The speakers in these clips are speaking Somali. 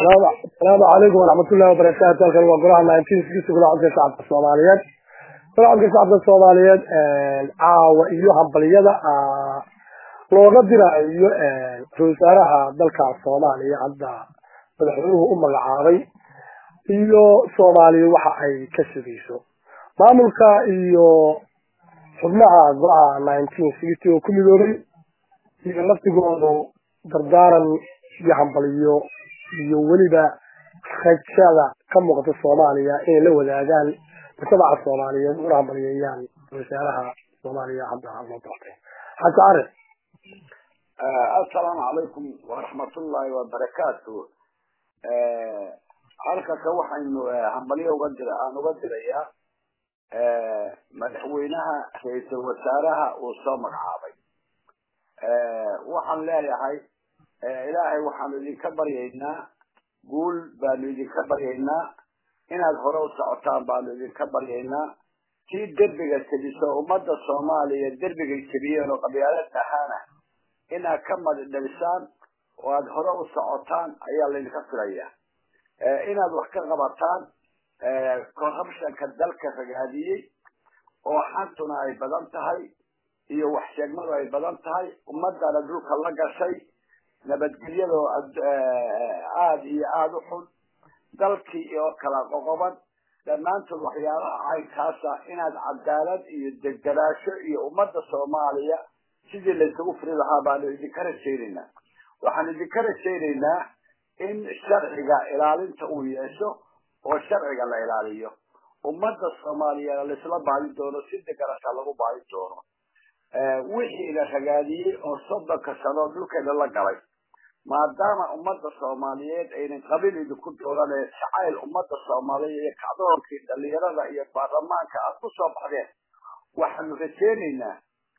asalaamu calaykum waraxmatullahi wabarakaatu halkan waa golaha nineteen sixty golaha codka shacabka soomaaliyeed golaha codka shacabka soomaaliyeed caawa iyo hambaliyada looga diraayo ra-isul wasaaraha dalka soomaaliya hadda madaxweynuhu u magacaabay iyo soomaaliya waxa ay ka sugayso maamulka iyo xubnaha golaha nineteen sixty oo ku midoobay iyo laftigoodu dardaaran iyo hambaliyo iyo weliba rajada ka muuqata soomaaliya inay la wadaagaan mujtamaca soomaaliyeed una hambaliyeeyaan wasaaraha soomaaliya hadda loo doortay xasan cari assalaamu calaykum waraxmatullaahi wabarakaatu halkaka waxaynu hambalyo uga dira aan uga dirayaa madaxweynaha ra-iisul wasaaraha uu soo magacaabay waxaan leeyahay ilaahay waxaanu idinka baryaynaa guul baanu idinka baryaynaa inaad hore u socotaan baanu idinka baryaynaa tii derbiga tebiso ummadda soomaaliya derbigay tebiyeen oo qabyaalad ahaana inaad ka madidhalisaan oo aada hore u socotaan ayaa laydinka filaya inaad wax ka qabataan corruptionka dalka ragaadiyey oo xantuna ay badan tahay iyo wax sheegmadu ay badan tahay ummadana dhulka la gashay nabadgelyadoo aada iyo aada u xun dalkii oo kala qoqoban dhammaantood waxyaabaha caynkaasa inaad cadaalad iyo degderaasho iyo ummadda soomaaliya sidii laysugu furi lahaa baanu idinka rajaynaynaa waxaan idinka rajaynaynaa in sharciga ilaalinta uu yeesho oo sharciga la ilaaliyo ummadda soomaaliyeed laisla baadi doono si degarasha lagu baadi doono wixii la ragaadiyey oo soddonka sano dhulkeeda la galay maadaama ummadda soomaaliyeed aynan qabiil idinku dooranee jacayl ummadda soomaaliyeed iyo kacdoonkii dhalinyarada iyo baarlamaanka aad ku soo baxdeen waxaanu rajeynaynaa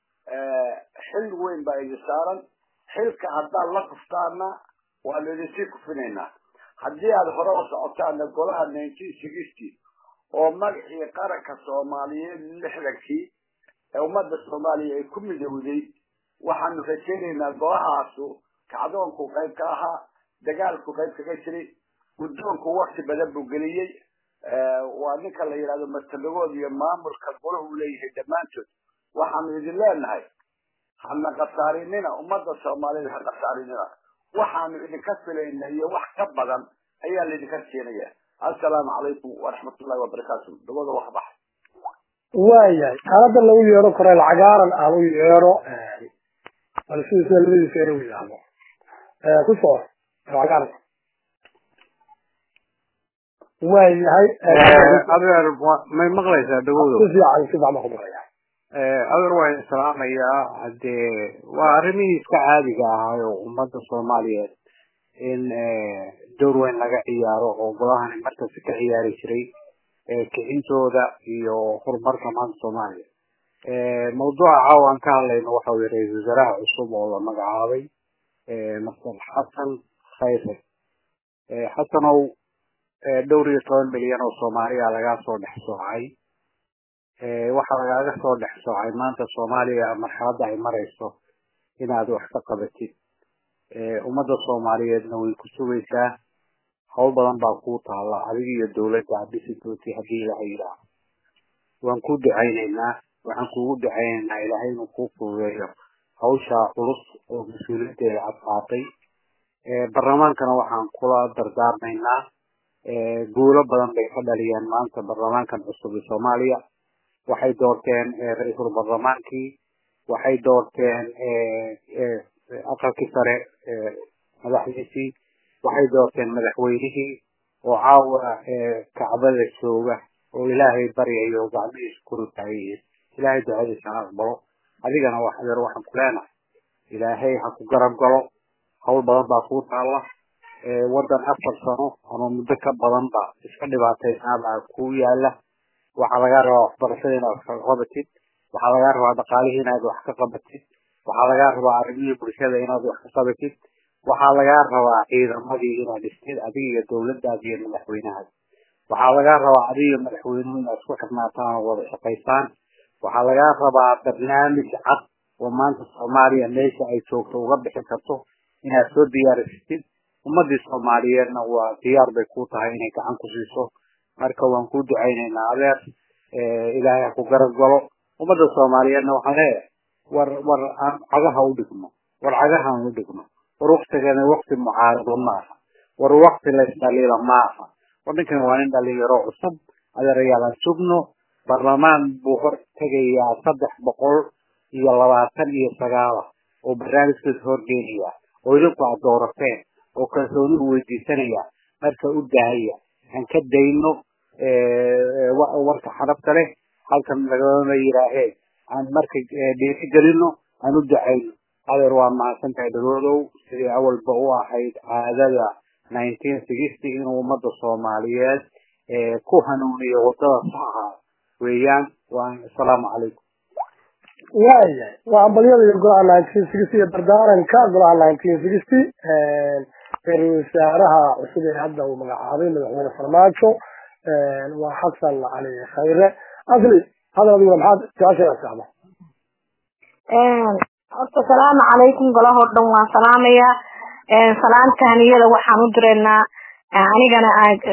xil weyn baa idin saaran xilka haddaad la kuftaana waanu idinsii kufinaynaa haddii aad hore u socotaana golaha nineteen sixty oo magacii qaranka soomaaliyeed lixdankii ee ummadda soomaaliya ay ku midowday waxaanu rajaynaynaa golahaasu kacdoonku qayb ka ahaa dagaalku qayb kaga jiray guddoonku wakti badan buu geliyey waa ninka la yidhahdo martabagood iyo maamulka golahu leeyahay dhammaantood waxaanu idin leenahay hana khasaarinina ummadda soomaaliyeed ha khasaarinina waxaanu idinka filayna iyo wax ka badan ayaa laydinka rajeenaya assalaamu calaykum waraxmatullahi wabarakaatu dabada wax bax waayahay xaalada lagu yeero koreel cagaaran aan u yeero bal sida sida labadiisa ere u yidhaahdo ku soo cagaaran waayahay adeer may maqlaysaa dhagowdo si fiican si fiican baan ku maqlaya adeer waa idin salaamayaa hadee waa arrimihii iska caadiga ahaay oo ummadda soomaaliyeed in door weyn laga ciyaaro oo golahani markasta ka ciyaari jiray kicintooda iyo horumarka maanta soomaaliya mawduuca caawa aan ka hadlayno waxa weye ra-isul wasaaraha cusub oo la magacaabay master xasan khayre xasanow dhowr iyo toban milyan oo soomaaliya lagaa soo dhex soocay waxaa lagaaga soo dhex soocay maanta soomaaliya marxaladda ay marayso inaad wax ka qabatid ummadda soomaaliyeedna way ku sugaysaa hawl badan baa kuu taalla adiga iyo dawladda adhisitooti haddii ilaha yidhaaho waan ku ducaynaynaa waxaan kuugu ducaynaynaa ilaahay inuu kuu fududeeyo hawshaa culus oo mas-uuliyaddeeda aad qaatay barlamaankana waxaan kula dardaarmaynaa guulo badan bay ka dhaliyeen maanta barlamaankan cusub ee soomaaliya waxay doorteen ra-iisul barlamaankii waxay doorteen aqalkii sare madaxdiisii waxay doorteen madaxweynihii oo caawa kacbada jooga oo ilaahay baryayo oo gacmihiisa kuru taagayihiin ilaahay ducadiisa ha aqbalo adigana wax adeer waxaan ku leenahay ilaahay ha ku garab galo hawl badan baa kuu taalla waddan afar sano ama muddo ka badanba iska dhibaataysaabaa kuu yaala waxaa lagaa rabaa waxbarashada inaad wax ka qabatid waxaa lagaa rabaa dhaqaalihii inaad wax ka qabatid waxaa lagaa rabaa arrimihii bulshada inaad wax ka qabatid waxaa lagaa rabaa ciidamadii inaad dhistid adiga iyo dawladdaada iyo madaxweynahaada waxaa lagaa rabaa adiga iyo madaxweynuhu inaad isku xirnaataan oo wada shaqaysaan waxaa lagaa rabaa barnaamij cad oo maanta soomaaliya meesha ay joogto uga bixi karto inaad soo diyaarisatid ummadii soomaaliyeedna waa diyaar bay ku tahay inay gacan ku siiso marka waan ku ducaynaynaa adeer ilaahay ha ku garab galo ummadda soomaaliyeedna waxaan leeyahay war war aan cagaha u dhigno war cagahaan u dhigno war waktigani wakti mucaarado ma aha war wakti laysdhaliila ma aha war ninkan waa nin dhalinyaro cusub adeerayaalaan sugno baarlamaan buu hor tegayaa saddex boqol iyo labaatan iyo sagaala oo barnaamijkiisa horgeynaya oo idinku aad doorateen oo kalsoonihu weydiisanaya marka u daahaya aan ka dayno warka xanabta leh halkan lagama yiraahee aan marka dhiiri gelino aan u ducayno adeer waa mahadsan tahay dawladow sidii awalba u ahayd caadada nineteen sixty inuu ummadda soomaaliyeed ku hanuuniyo wadada saxa weeyaan waa asalaamu calaykum waayahay waa ambalyada iyo golaha nineteen sixty iyo dardaaranka golaha nineteen sixty ra-isul wasaaraha cusub ee hadda uu magacaabay madaxweyne farmaajo waa xasan cali khayre asli hadal adiguna maxaad su-aasha socda horta salaamu calaykum golahoo dhan waan salaamayaa salaantaaniyada waxaan u direynaa anigana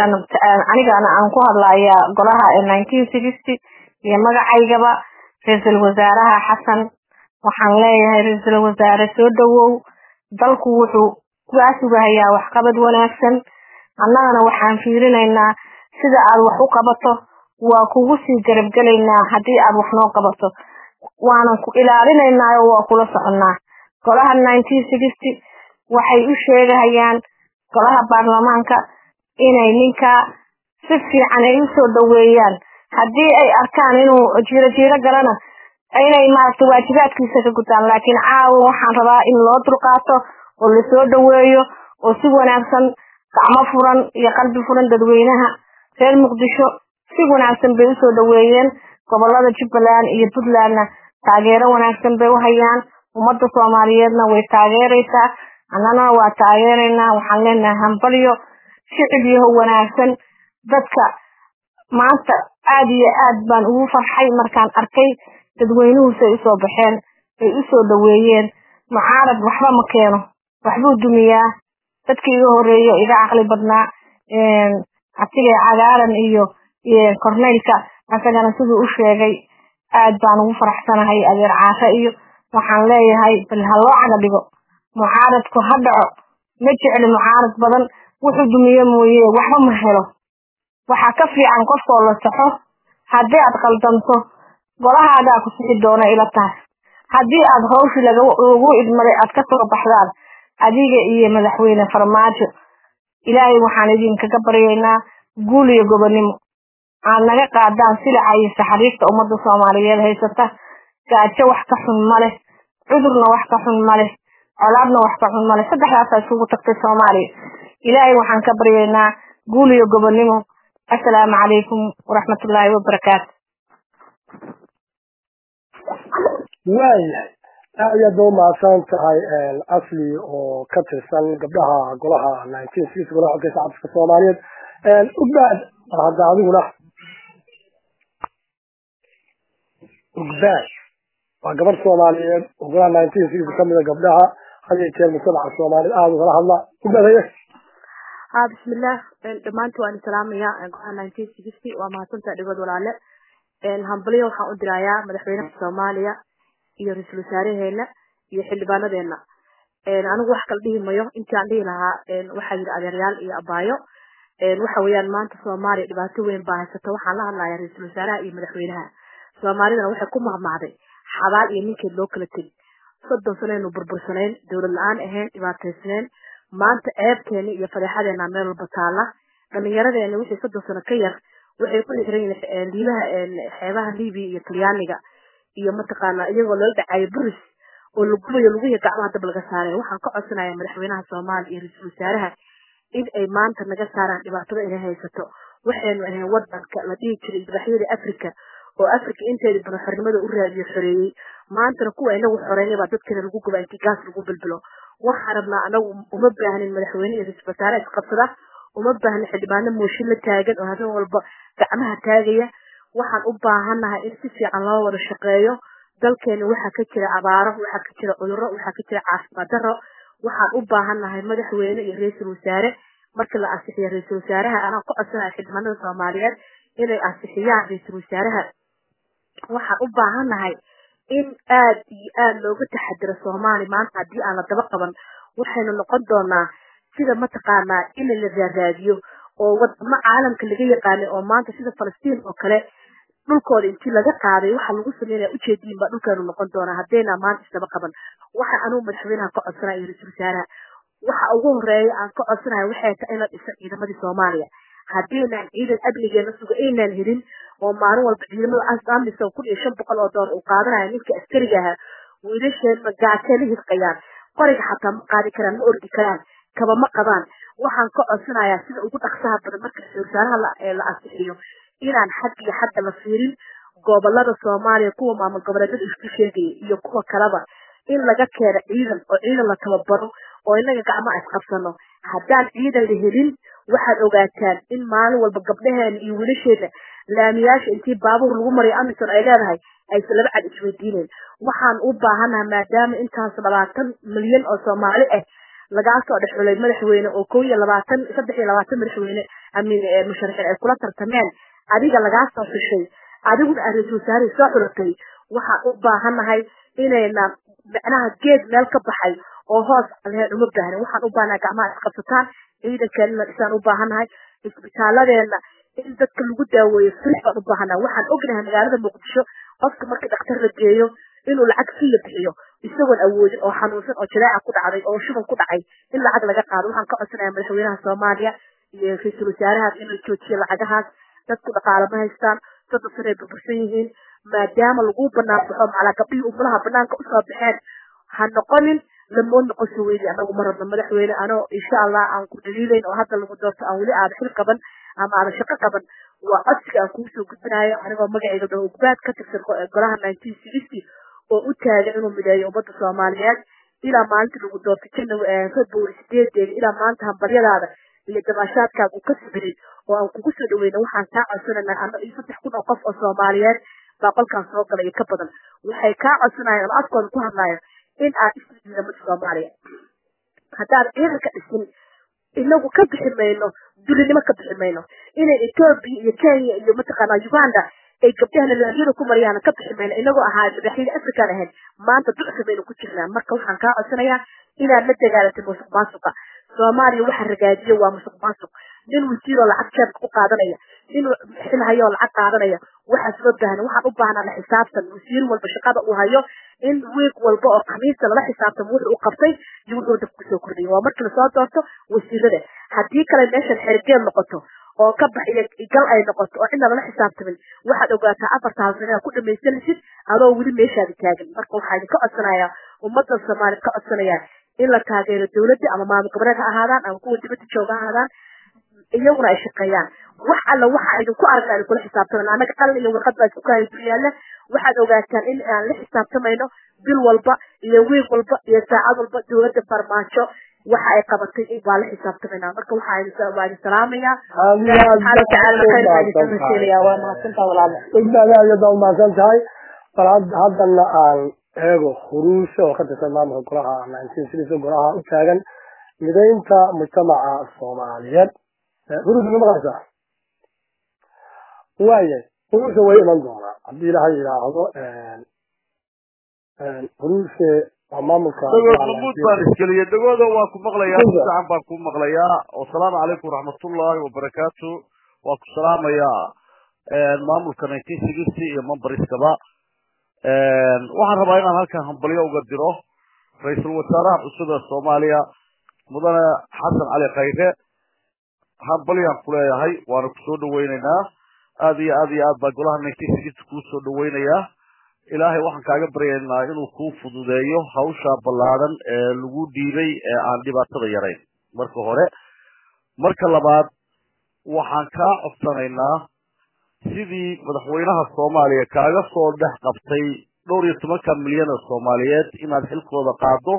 anigana aan ku hadlayaa golaha nineteen sixty iyo magacaygaba ra-iisul wasaaraha xasan waxaan leeyahay ra-iisul wasaare soo dhawow dalku wuxuu kugaa sugahayaa waxqabad wanaagsan annagana waxaan fiirinaynaa sida aad wax u qabato waa kugu sii garabgelaynaa haddii aad wax noo qabato waanan ku ilaalinaynaa oo waa kula soconnaa golaha nineteen sixty waxay u sheegahayaan golaha baarlamaanka inay ninkaa si fiican ay usoo dhaweeyaan haddii ay arkaan inuu jiiro jiiro galana inay maaragta waajibaadkiisa ka gutaan laakiin caawa waxaan rabaa in loo dulqaato oo lasoo dhaweeyo oo si wanaagsan gacmo furan iyo qalbi furan dadweynaha reer muqdisho si wanaagsan bay usoo dhaweeyeen gobolada jubbaland iyo puntlandna taageero wanaagsan bay u hayaan ummadda soomaaliyeedna way taageeraysaa annana waa taageeraynaa waxaan leenahay hambalyo shicib yaho wanaagsan dadka maanta aada iyo aad baan ugu farxay markaan arkay dadweynuhusay usoo baxeen ay usoo dhaweeyeen mucaarad waxba ma keeno waxbuu dumiyaa dadkii iga horeeyo iga caqli badnaa abtiga cagaaran iyo korneylka asagana siduu u sheegay aad baan ugu faraxsanahay adeer caafe iyo waxaan leeyahay bal ha loo caga dhigo mucaaradku ha dhaco ma jecli mucaarad badan wuxuu dumiye mooye waxba ma helo waxaa ka fiican qofkoo la saxo haddii aad qaldanto golahaagaa ku sixi doona ila tahay haddii aad hawshii lagu idmaday aad ka soo baxdaan adiga iyo madaxweyne farmaajo ilaahay waxaan idinkaga baryaynaa guul iyo gobonnimo aad naga qaadaan silaca iyo saxariifta ummadda soomaaliyeed haysata gaajo wax ka xun ma leh cudurna wax ka xun ma leh colaadna wax ka xun ma leh saddexdaasaa isugu tagtay soomaaliya ilaahay waxaan ka baryaynaa guul iyo gobonnimo assalaamu calaykum waraxmatullaahi wabarakaatu waayahay aad aad ba umahadsan tahay asli oo ka tirsan gabdhaha golaha nineteen six golaha xogka shacabka soomaaliyeed ugbaad mar hadda adiguna ugbaad waa gabadh soomaaliyeed oo golaha nineteen six kamida gabdhaha had iyo jeer mujtamaca soomaaliyeed aada ugala hadla ugbaad haye ha bismillah dhammaanti waan salaamaya golaha nineteen sixty waa mahadsantaha dhigood walaale hambalyo waxaan u dirayaa madaxweynaha soomaaliya iyo ra-iisul wasaaraheena iyo xildhibaanadeena anigu wax kala dhihi mayo intii aan dhihi lahaa waxaa yidhi adeeryaal iyo abaayo waxa weeyaan maanta soomaaliya dhibaato weyn baa haysata waxaan la hadlayaa ra-iisul wasaaraha iyo madaxweynaha soomaalidana waxay ku mahmahday xabaal iyo ninkeed loo kala tegi soddon sanaynu burbursanayn dowlad la-aan ahayn dhibaataysnayn maanta ceebkeeni iyo fadeexadeena meel walba taala dhalinyaradeena wixii soddon sano ka yar waxay ku xiran yihiin liibaha xeebaha libiya iyo talyaaniga iyo mataqaana iyagoo lala dhacayo buris oo lagubayo lugihi gacmaha dab laga saaray waxaan ka codsanaya madaxweynaha soomaaliya iyo ra-iisul wasaaraha in ay maanta naga saaraan dhibaatada inay haysato waxaynu ahayn wadanka la dhihi jiray ibraxyada africa oo africa inteeda badan xornimada u raadiyo xoreeyey maantana kuwa inagu xoreynay baa dadkeena lagu guba intii gaas lagu bilbilo waxaan rabnaa anagu uma baahnin madaxweyne iyo ra-iisul wasaare isqabsada uma baahnin xildhibaano mooshin la taagan oo habeen walba gacmaha taagaya waxaan u baahannahay in si fiican loo wada shaqeeyo dalkeena waxaa ka jira abaaro waxaa ka jira cudurro waxaa ka jira caafimaad darro waxaan u baahannahay madaxweyne iyo ra-iisul wasaare marka la ansixiyo ra-iisul wasaaraha anaa ku codsanaya xildhibaanada soomaaliyeed inay ansixiyaan ra-iisul wasaaraha waxaan u baahannahay in aad iyo aada looga taxadiro soomaali maanta haddii aan la daba qaban waxaynu noqon doonaa sida mataqaanaa in la raaraadiyo oo wadamo caalamka laga yaqaanay oo maanta sida falastiin oo kale dhulkooda intii laga qaaday waxa lagu sameynaya ujeediin baa dhulkeenu noqon doonaa haddayna maanta isdaba qaban waxa anugu madaxweynaha ka codsanaya iyo ra-iisul wasaaraha waxa ugu horeeya aan ka codsanayo waxay tahay in la dhiso ciidamadii soomaaliya haddiinaan ciidan amnigeena suga aynaan helin oo maalin walba ciidamada amisom kun iyo shan boqol oo doolar uu qaadanaya ninka askariga ahaa wiilasheena gaajee la hirqayaan qoriga xataa ma qaadi karaan ma ordi karaan kaba ma qabaan waxaan ka codsanayaa sida ugu dhaqsaha badan marka ra-iisul wasaaraha la ansixiyo inaan xag iyo xagga la fiirin gobolada soomaaliya kuwa maamul goboleedyada isku sheegaya iyo kuwa kaleba in laga keeno ciidan oo ciidan la tababaro oo inaga gacmaha isqabsano haddaan ciidan la helin waxaad ogaataan in maalin walba gabdhaheena iyo wiilasheena laamiyaasha intii baabuur lagu mariyo amison ay leedahay aysan laba cad isweydiineen waxaan u baahanaha maadaama intaas labaatan milyan oo soomaali ah lagaa soo dhex xulay madaxweyne oo kow iyo labaatan saddex iyo labaatan madaxweyne amin musharaxiin ay kula tartameen adiga lagaa soo xushay adiguna aad ra-iisul wasaarihii soo xulatay waxaan u baahanahay inayna macnaha geed meel ka baxay oo hoos leheen uma baahnin waxaan u baahanahay gacmaha isqabsataan ciidankeena dhisaan u baahanahay isbitaaladeena in dadka lagu daaweeyo sirix baan u baahanahay waxaan ognahay magaalada muqdisho qofka markii dhakhtar la geeyo inuu lacag fiya bixiyo isagoon awoodin oo xanuunsan oo jadeeca ku dhacday oo shuban ku dhacay in lacag laga qaado waxaan ka codsanaya madaxweynaha soomaaliya iyo ra-iisul wasaarahaas inuu joojiyo lacagahaas dadku dhaqaale ma haystaan soddon sanay burbursan yihiin maadaama lagu banaan baxo macalaa gabdhihii umulaha banaanka usoo baxeen ha noqonin lamoo noqon soo weydi anagu ma rabno madaxweyne anoo insha allah aan ku dhaliilayn oo hadda lagu doorto aan weli aada xil qaban ama aada shaqo qaban waa codsiga aan kugu soo gudbinayo anigoo magacayga dhaho ugbaad ka tirsan golaha nineteen sixty oo u taagan inuu mideeyo ummadda soomaaliyeed ilaa maalintii lagu doortay janaary february sideedeeda ilaa maanta hambaryadaada iyo dabaashaadkaaga uu ka sibirin oo aan kugu soo dhaweyna waxaan kaa codsananaa ano iyo saddex kun oo qof oo soomaaliyeed baa qolkaan soo galay iyo ka badan waxay kaa codsanayaan oo afkooda ku hadlaayo in aad isla ciidamada soomaaliya haddaad ciidanka dhisin inagu ka bixi mayno dulinimo ka bixi mayno inay etoobiya iyo kenya iyo mataqaanaa uganda ay gabdhahana laamiyada ku mariyaan ka bixi mayno inagoo ahaa madaxyada afrikaan ahayn maanta ducsi baynu ku jirnaa marka waxaan kaa codsanayaa inaad la dagaalatay musuq maasuqa soomaaliya waxa ragaadiya waa musuq maasuq nin wasiiroo lacag jeebka ku qaadanaya nin xil hayoo lacag qaadanaya waxaas loo baahan waxaan u baahnaa la xisaabtan wasiir walba shaqada uu hayo in wiig walba oo khamiista lala xisaabtamo wuxuu u qabtay iyo wuxuu dab kusoo kordhiyay waa markii lasoo doorto wasiirada haddii kale meeshan xergeed noqoto oo ka bax iyo gal ay noqoto oo cidna lala xisaabtamin waxaad ogaataa afarta halsan inaad ku dhamaysanaysid adoo weli meeshaada taagan marka waxaa idinka codsanayaa ummadda soomaaliya ka codsanayaa in la taageero dawladda ama maamul goboleed ha ahaadaan ama kuwa dibadda jooga ha ahaadaan iyaguna ay shaqeeyaan wax alla waxa idinku aragna idin kula xisaabtamayno annaga qalin iyo warqad baa isku kahay dunyaalla waxaad ogaataan in aan la xisaabtamayno bil walba iyo wiig walba iyo saacad walba dawladda farmaajo waxa ay qabatay waa la xisaabtamayna marka waxaa waa idin salaamaya subxaana watacaala khayr baa idinka rasiinaya waa mahadsantaa walaala ogbaada aad baa umahadsan tahay bal haddana aan eego huruusha oo ka tirsan maamulka golaha nineteen six golaha u taagan midaynta mujtamaca soomaaliyeed huruusha ma maqlaysaa waaya huruusha way iman doonaa haddii ilaha yidhaahdo huruushe waa maamulka dagood mamuud baan iskeliye dagoodo waa ku maqlayaa si fiican baan ku maqlayaa wasalaamu calaykum waraxmatullahi wabarakaatu waa ku salaamayaa maamulka nineteen sixty iyo memberiskaba waxaan rabaa inaan halkan hambalyo uga diro ra-iisul wasaaraha cusub ee soomaaliya mudane xasan cali khayre hambalyaan ku leeyahay waana kusoo dhaweyneynaa aad iyo aad iyo aad baa golaha nineteen sixty kuu soo dhaweynayaa ilaahay waxaan kaaga baryaynaa inuu kuu fududeeyo hawsha ballaadan ee lagu dhiibay ee aan dhibaatada yarayn marka hore marka labaad waxaan kaa codsanaynaa sidii madaxweynaha soomaaliya kaaga soo dhex qabtay dhowr iyo tobanka milyan oo soomaaliyeed inaad xilkooda qaado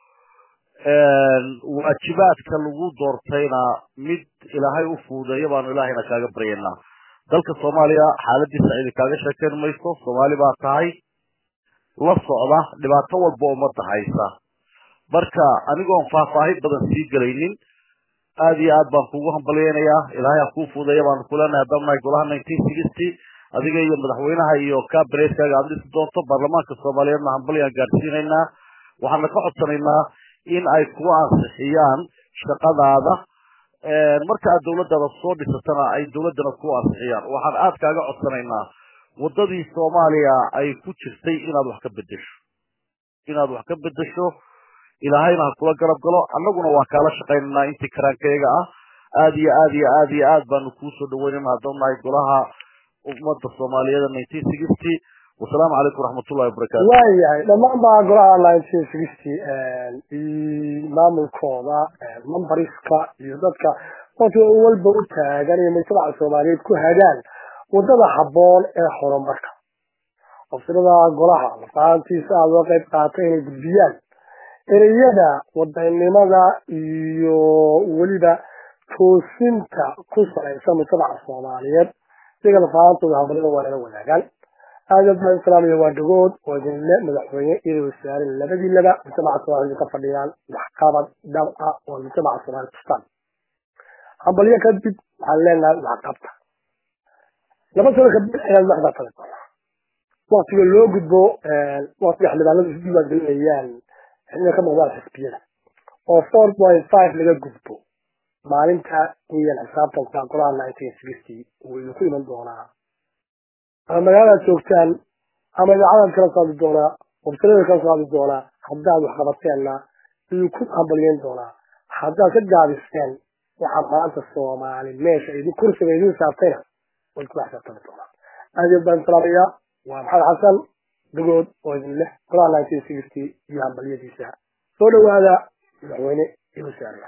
waajibaadka lagu doortayna mid ilaahay u fuudeeyo baanu ilaahayna kaaga baryaynaa dalka soomaaliya xaaladiisa cidi kaaga sheekeyn mayso soomaali baa tahay la socda dhibaato walba ummadda haysa marka anigoon faahfaahin badan sii gelaynin aada iyo aad baan kugu hambalyeynayaa ilaahay ha kuu fuudeeya baanu kuleenahay haddaan nahay golaha nineteen sixty adiga iyo madaxweynaha iyo cabinetkaaga aada dhisi doonto baarlamaanka soomaaliyeedna hambalyaan gaadhsiinaynaa waxaana ka codsanaynaa in ay ku ansixiyaan shaqadaada marka aad dawladdaada soo dhisatana ay dawladdana ku ansixiyaan waxaan aad kaaga codsanaynaa waddadii soomaaliya ay ku jirtay inaad wax ka bedesho inaad wax ka bedesho ilaahayna ha kula garab galo annaguna waa kaala shaqaynaynaa intii karaankayaga ah aada iyo aad iyo aad iyo aad baanu kuusoo dhaweynayna haddaan nahay golaha ummadda soomaaliyeed nineteen sixty wasalaamu calaykum waraxmatullahi wabarakatu waayahay dhammaan baa golaha nineteen sixty maamulkooda membariska iyo dadka qofka walba u taagan iyo mujtamaca soomaaliyeed ku hagaan wadada habboon ee horumarka ofsirada golaha lafaantiisa aada uga qayb qaatay inay gudbiyaan ereyada wadanimada iyo weliba toosinta ku salaysan mujtamaca soomaaliyeed iyaga lafaantooda habalada waa nala wadaagaan aada baan islaamiya waa dhagood oo idinle madaxweyne iyo wasaare labadiinaba mujtamaca soomaaliyed ka fadhiyaan waxqabad dhab ah oo mujtamaca soomaaliyed tustaan hambalyo kadib waxaan leenahay waxqabta laba sano kadib ayaad madaxda tali doonaa waktiga loo gudbo waktiga xildhibaanadu isu diiwaangelinayaan inay ka muuqdaan xisbiyada oo four point five laga gudbo maalinta weeyaan xisaabtanka golaha nineteen sixty uu idinku iman doonaa ama magaaladaad joogtaan ama idaacadaad kala socdi doonaa wabsalada kala socdi doonaa haddaad wax qabateenna idinku hambalyeyn doonaa haddaad ka gaabiseen waxaa maanta soomaali meesha idin kursiga idin saartayna way kula xisaabtami doonaa aad iyo baan salaamayaa waa maxamed xasan dagood oo idin leh golaha nineteen sixty iyo hambalyadiisa soo dhawaada madaxweyne iyo wasaare